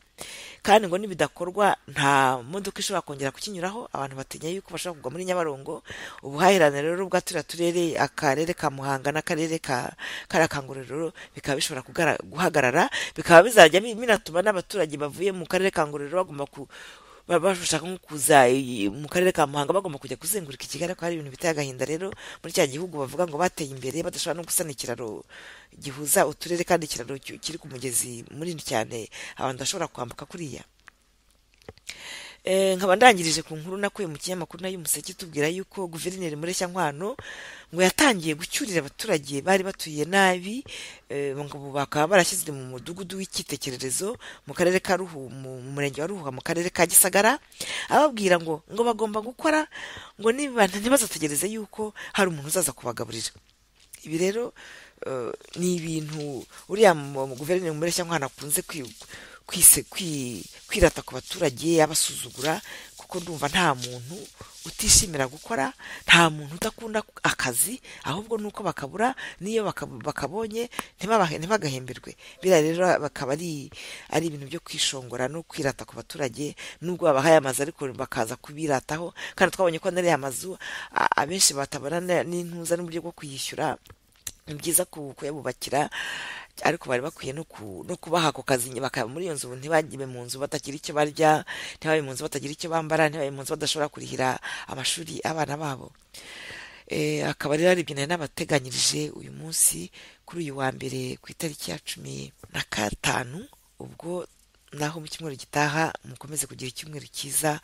kandi ngo nibidakorwa nta modoka ishobora kongera kukinyuraho abantu batinya yuko bashobora kugwa muri nyabarongo ubuhahirane rero bwa turiya turere akarere ka muhanga n'akarere ka kariya ka ngororero bikaba bishobora kugara- guhagarara bikaba bizajya bi- binatuma n'abaturage bavuye mu karere ka ngororero bagomba ku ba- bashaka nko kuza i- mu karere ka muhanga bagomba kujya kuzenguruka ikigali ko hari ibintu biteye agahinda rero muri cya gihugu bavuga ngo bateye imbere badashobora no gusana ikiraro gihuza uturere kandi ikiraro ki- kiri ku mugezi munini cyane abantu bashobora kwambuka kuriya Eh, nkaba ndangirije ku nkuru nakuye mu kinyamakuru nayo umuseke tubwira yuko guverineri mureshya nkwano ngo yatangiye gucyurira abaturage bari batuye nabi eh, ngo ubu bakaba barashyizwe mu mudugudu w'icyitegererezo mu karere ka ruhu mu murenge wa ruhuha mu karere ka gisagara ababwira ngo ngo bagomba gukora ngo niba ntibazategereze yuko hari umuntu uzaza kubagaburira ibi rero eh, ni ibintu uriya mu- mu guverineri mureshya nkwano akunze kwi- kwise- kwi- kwirata ku baturage abasuzugura kuko ndumva nta muntu utishimira gukora nta muntu udakunda akazi ahubwo ni uko bakabura n'iyo bakab- bakabonye ntibabahe- ntibagahemberwe biriya rero bakaba ari ari ibintu byo kwishongora no kwirata ku baturage nubwo babahaye amazu ariko bakaza kubirataho kandi twabonye ko n'ariya mazu a- abenshi batabana na- n'intuza n'uburyo bwo kuyishyura ni byiza ku- kuyabubakira ariko bari bakwiye no ku- no kubaha ako kazi bakaba muri iyo nzu ntibagibe mu nzu batagira icyo barya ntibabe mu nzu batagira icyo bambara ntibabe mu nzu badashobora kurihira amashuri abana babo Eh, akaba rero ari ibyo nari nabateganyirije uyu munsi kuri uyu wa mbere ku itariki ya cumi na gatanu ubwo naho mu cyumweru gitaha mukomeze kugira icyumweru cyiza